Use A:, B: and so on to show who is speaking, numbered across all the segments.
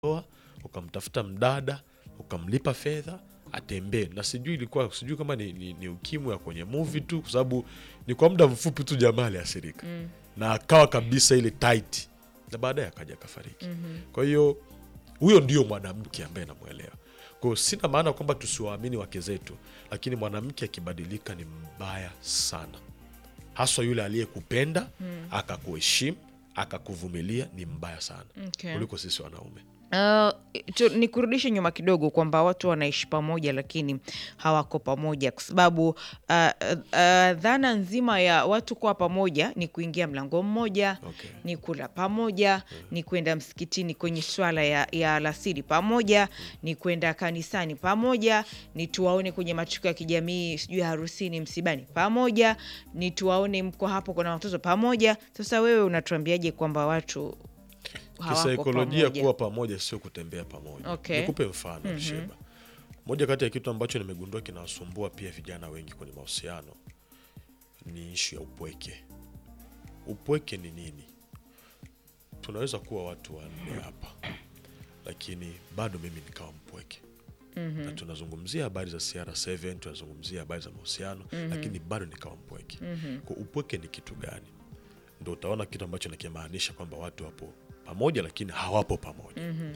A: ndoa ukamtafuta mdada ukamlipa fedha atembee na sijui ilikuwa sijui kama ni, ni, ni ukimwi ya kwenye movie tu kwa sababu ni kwa muda mfupi tu jamaa aliasirika mm. na akawa kabisa ile tight na baadaye akaja akafariki mm-hmm. kwa hiyo huyo ndio mwanamke ambaye namwelewa kwao sina maana kwamba tusiwaamini wake zetu lakini mwanamke akibadilika ni mbaya sana haswa yule aliyekupenda mm. akakuheshimu akakuvumilia ni mbaya sana
B: Okay.
A: kuliko sisi wanaume
B: Uh, tu, ni kurudishe nyuma kidogo kwamba watu wanaishi pamoja lakini hawako pamoja kwa sababu uh, uh, uh, dhana nzima ya watu kuwa pamoja ni kuingia mlango mmoja
A: Okay.
B: ni kula pamoja ni kwenda msikitini kwenye swala ya, ya alasiri pamoja ni kwenda kanisani pamoja ni tuwaone kwenye matukio ya kijamii sijui harusini msibani pamoja ni tuwaone mko hapo kuna watoto pamoja sasa wewe unatuambiaje kwamba watu hawako
A: kisaikolojia
B: pamoja?
A: kuwa pamoja sio kutembea pamoja
B: Okay.
A: nikupe mfano mm sheba moja kati ya kitu ambacho nimegundua kinawasumbua pia vijana wengi kwenye mahusiano ni ishu ya upweke upweke ni nini tunaweza kuwa watu wanne hapa lakini bado mimi nikawa mpweke mm-hmm. na tunazungumzia habari za CR7 tunazungumzia habari za mahusiano mm-hmm. lakini bado nikawa mpweke mm-hmm. kwa upweke ni kitu gani ndo utaona kitu ambacho nakimaanisha kwamba watu wapo pamoja lakini hawapo pamoja mm-hmm.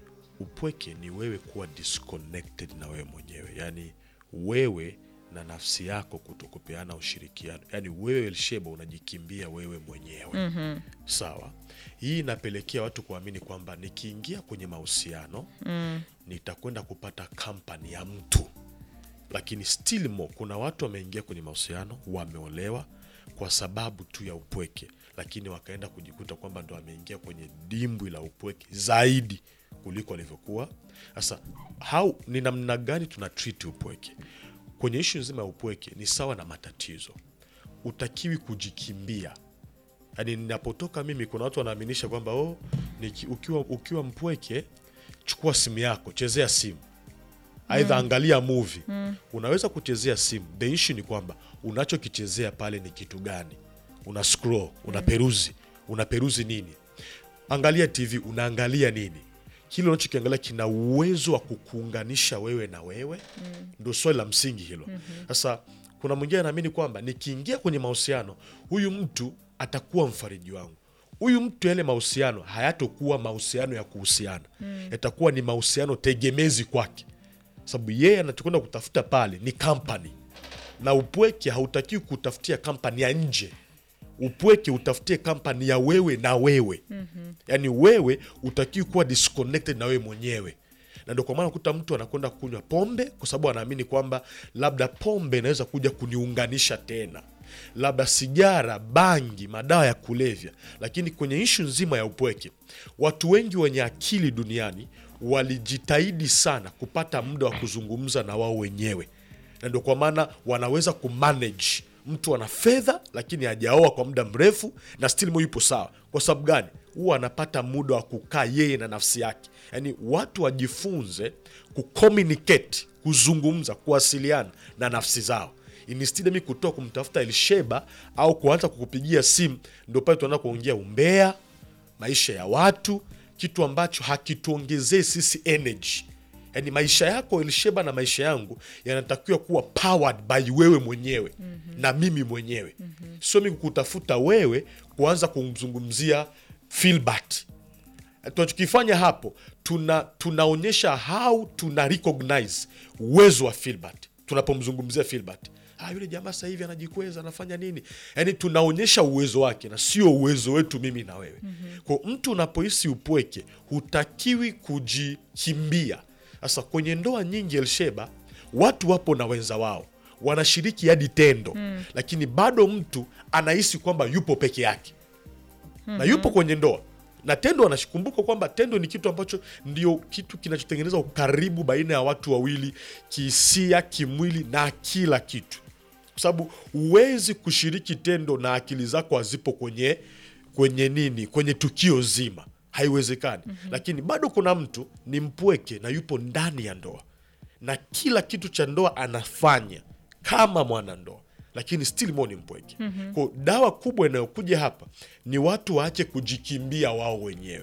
A: upweke ni wewe kuwa disconnected na wewe mwenyewe yaani wewe na nafsi yako kutokupeana ushirikiano yaani wewe elsheba unajikimbia wewe mwenyewe mm-hmm. sawa hii inapelekea watu kuamini kwamba nikiingia kwenye mahusiano mm. nitakwenda kupata kampani ya mtu lakini still more kuna watu wameingia kwenye mahusiano wameolewa kwa sababu tu ya upweke lakini wakaenda kujikuta kwamba ndo wameingia kwenye dimbwi la upweke zaidi kuliko walivyokuwa sasa how ni namna gani tuna treat upweke kwenye ishu nzima ya upweke ni sawa na matatizo utakiwi kujikimbia yaani ninapotoka mimi kuna watu wanaaminisha kwamba oh, niki, ukiwa, ukiwa mpweke chukua simu yako chezea simu aidha angalia movie unaweza kuchezea simu the issue ni kwamba unachokichezea pale ni kitu gani una scroll una peruzi una peruzi nini angalia tv unaangalia nini kile unachokiangalia kina uwezo wa kukuunganisha wewe na wewe mm. ndo swali la msingi hilo sasa kuna mwingine anaamini kwamba nikiingia kwenye mahusiano huyu mtu atakuwa mfariji wangu huyu mtu yale mahusiano hayatokuwa mahusiano ya kuhusiana mm. yatakuwa ni mahusiano tegemezi kwake sababu yeye anachokwenda kutafuta pale ni kampani na upweke hautakiwi kutafutia kampani ya nje upweke utafutie kampani ya wewe na wewe mm-hmm. yaani wewe utakiwi kuwa disconnected na wewe mwenyewe na ndio kwa maana kuta mtu anakwenda kunywa pombe kwa sababu anaamini kwamba labda pombe inaweza kuja kuniunganisha tena labda sigara bangi madawa ya kulevya lakini kwenye ishu nzima ya upweke watu wengi wenye akili duniani walijitahidi sana kupata muda wa kuzungumza na wao wenyewe na ndio kwa maana wanaweza kumanage mtu ana fedha lakini hajaoa kwa muda mrefu na still mo yupo sawa kwa sababu gani huwa anapata muda wa kukaa yeye na nafsi yake yaani watu wajifunze kucommunicate kuzungumza kuwasiliana na nafsi zao instead mi kutoa kumtafuta elsheba au kuanza kukupigia simu ndio pale tunaanza kuongea umbea maisha ya watu kitu ambacho hakituongezee sisi energy yaani maisha yako elsheba na maisha yangu yanatakiwa kuwa powered by wewe mwenyewe mm-hmm. na mimi mwenyewe mm-hmm. sio mi kutafuta wewe kuanza kumzungumzia filbert tunachokifanya hapo tuna tunaonyesha how tuna recognize uwezo wa filbert tunapomzungumzia filbert ah, yule jamaa sasa hivi anajikweza anafanya nini yaani tunaonyesha uwezo wake na sio uwezo wetu mimi na wewe mm-hmm. kwa mtu unapohisi upweke hutakiwi kujikimbia sasa kwenye ndoa nyingi elsheba watu wapo na wenza wao wanashiriki hadi tendo mm. lakini bado mtu anahisi kwamba yupo peke yake mm-hmm. na yupo kwenye ndoa na tendo anashikumbuka kwamba tendo ni kitu ambacho ndio kitu kinachotengeneza ukaribu baina ya watu wawili kihisia kimwili na kila kitu kwa sababu huwezi kushiriki tendo na akili zako hazipo kwenye kwenye nini kwenye tukio zima haiwezekani mm-hmm. lakini bado kuna mtu ni mpweke na yupo ndani ya ndoa na kila kitu cha ndoa anafanya kama mwanandoa lakini still mo ni mpweke mm-hmm. ko dawa kubwa inayokuja hapa ni watu waache kujikimbia wao wenyewe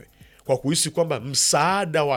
A: kwa kuhisi kwamba msaada wa